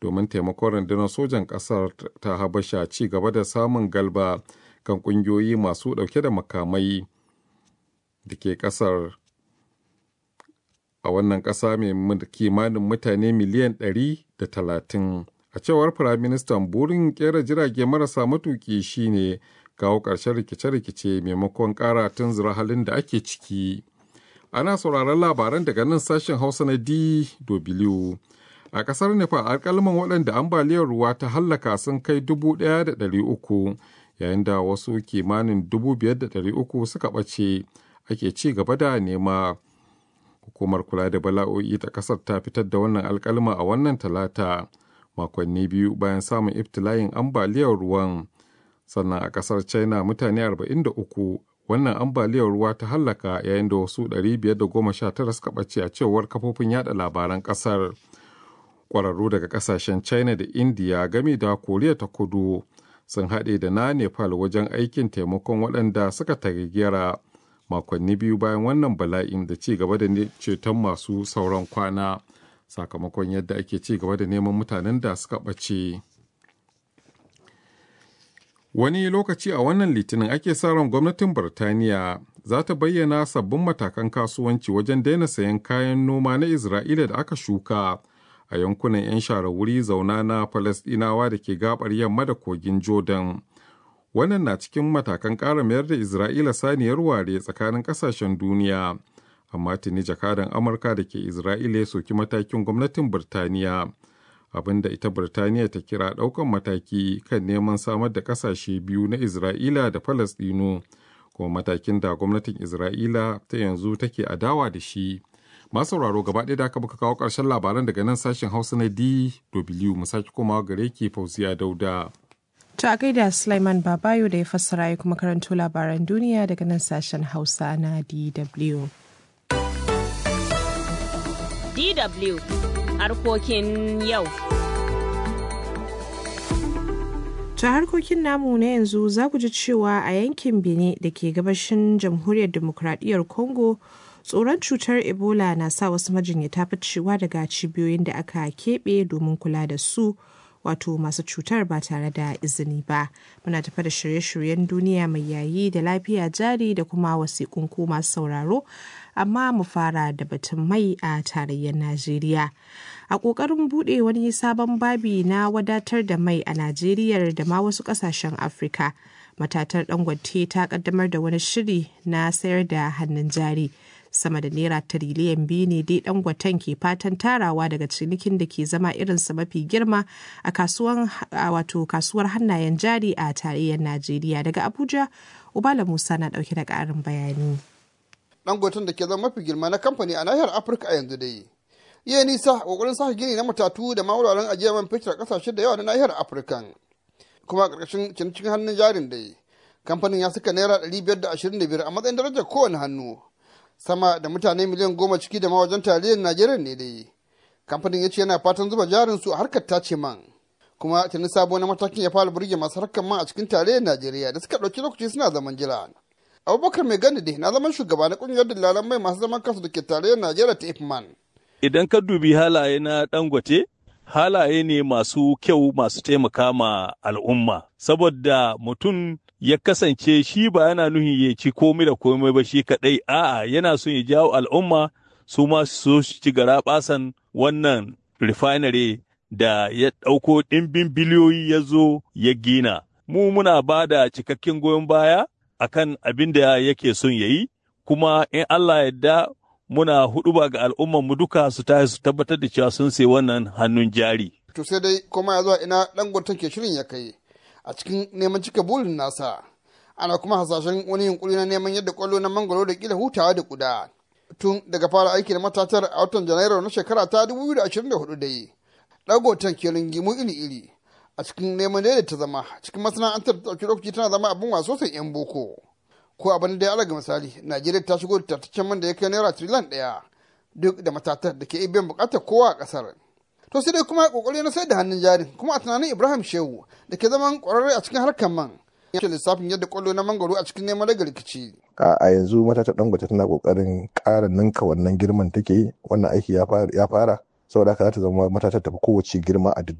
domin taimakon rundunar sojan ƙasar ta habasha ci gaba da samun galba kan ƙungiyoyi masu ɗauke da makamai da ke ƙasar a wannan ƙasa mai kimanin mutane miliyan ɗari da talatin a cewar firaministan burin ƙera jirage marasa matuƙi shine kawo ƙarshen rikice-rikice maimakon ƙara tunzura halin da ake ciki ana sauraron labaran daga nan sashen hausa na dw a ƙasar nepal alƙalman waɗanda ambaliyar ruwa ta hallaka sun kai dubu ɗaya da ɗari uku yayin da wasu kimanin dubu biyar da ɗari uku suka ɓace ake ci gaba da nema hukumar kula da bala'o'i ta ƙasar ta fitar da wannan alƙalma a wannan talata makonni biyu bayan samun iftila'in ambaliyar ruwan sannan a ƙasar china mutane 43 wannan ambaliyar ruwa ta hallaka yayin da wasu 519 suka ɓace a cewar kafofin yada labaran ƙasar ƙwararru daga ƙasashen china da india game da koriya ta kudu sun haɗe da na nepal wajen aikin taimakon waɗanda suka tagayyara makonni biyu bayan wannan bala'in da ci gaba da ceton masu sauran kwana sakamakon yadda ake ci gaba da neman mutanen da suka ɓace. Wani lokaci a wannan litinin ake sa ran gwamnatin Birtaniya za ta bayyana sabbin matakan kasuwanci wajen daina sayan kayan noma na Isra'ila da aka shuka a yankunan 'yan share wuri zauna na Falasɗinawa da ke gabar yamma da kogin Jordan. Wannan na cikin matakan ƙara mayar da Isra'ila saniyar ware tsakanin ƙasashen duniya. Amma tuni jakadan Amurka da ke Isra'ila ya soki matakin gwamnatin Birtaniya. abinda ita Birtaniya ta kira ɗaukan mataki kan neman samar da ƙasashe biyu na Isra'ila da Falasɗinu, kuma matakin da gwamnatin Isra'ila ta yanzu take adawa da shi. Masu sauraro gaba ɗaya da aka muka kawo ƙarshen labaran daga nan sashen Hausa na DW mu sake komawa gare ki Fauziya Dauda. To a gaida Sulaiman Babayo da ya fassara ya kuma karanto labaran duniya daga nan sashen Hausa na DW. DW harkokin yau. Ta harkokin namu na yanzu za ku ji cewa a yankin Benin da ke gabashin jamhuriyar demokradiyyar Congo tsoron cutar Ebola na sa wasu majinyata ficewa daga cibiyoyin da aka keɓe domin kula da su wato masu cutar ba tare da izini ba. Muna tafa da shirye-shiryen duniya mai yayi da lafiya jari da kuma wasiƙun ko masu sauraro amma mu fara da batun mai a tarayyar Najeriya. A ƙoƙarin buɗe wani sabon babi na wadatar da mai a Najeriya da ma wasu ƙasashen Afirka, matatar Dangote ta ƙaddamar da wani shiri na sayar da hannun jari. Sama da naira tiriliyan biyu ne dai Dangoten ke fatan tarawa daga cinikin da ke zama irinsa mafi girma a wato kasuwar hannayen jari a tarayyar Najeriya. Daga Abuja, Ubala Musa na ɗauke da ƙarin bayani. dangoton da ke zama mafi girma na kamfani a nahiyar afirka a yanzu dai iya nisa kokarin sake gini na matatu da mawuraren ajiyar man fetur a kasashe da yawa na nahiyar afirka kuma a ƙarƙashin cikin hannun jarin dai kamfanin ya saka naira ɗari biyar da ashirin da biyar a matsayin darajar kowane hannu sama da mutane miliyan goma ciki da ma wajen tarayyar najeriya ne dai kamfanin ya ce yana fatan zuba jarin su a harkar tace man kuma tuni sabo na matakin ya fara burge masu harkar man a cikin tarayyar najeriya da suka ɗauki lokaci suna zaman jira abubakar mai gani dai na zaman shugaba na kungiyar dillalan mai masu zaman kansu da ke tarayyar najeriya ta ifman idan ka dubi halaye na dangote halaye ne masu kyau masu taimaka ma al'umma saboda mutum ya kasance shi ba yana nuhin ya ci komai da komai ba shi kadai a'a yana son ya jawo al'umma su ma su ci gara basan wannan refinery da ya ɗauko ɗimbin biliyoyi ya zo ya gina mu muna ba da cikakken goyon baya akan abin da yake son ya yi, kuma in Allah yadda muna hudu ba ga al'umman mu duka su tashi su tabbatar da cewa sun sai wannan hannun jari. To sai dai kuma ya zuwa ina dangoton ke shirin ya kai a cikin neman cika burin nasa. Ana kuma hasashen wani yunkuri na neman yadda kwallo na mangoro da kila hutawa da kuda. Tun daga fara aiki da matatar a watan Janairu na shekara ta 2024 dai. Dangoton ke ringimu iri-iri. a cikin neman daidaita zama cikin masana'antar ta ɗauki lokaci tana zama abin waso sai 'yan boko ko abin da ya alaga misali najeriya ta shigo da tattaccen man da ya kai naira triliyan ɗaya duk da matatar da ke biyan buƙatar kowa a ƙasar to sai dai kuma kokari na sai da hannun jarin kuma a tunanin ibrahim shehu da ke zaman ƙwararre a cikin harkar man ya lissafin yadda kwallo na mangoro a cikin neman daga rikici a yanzu matatar dangote tana kokarin ƙara ninka wannan girman take yi wannan aiki ya fara saboda haka za ta zama matatar tafi kowace girma a duk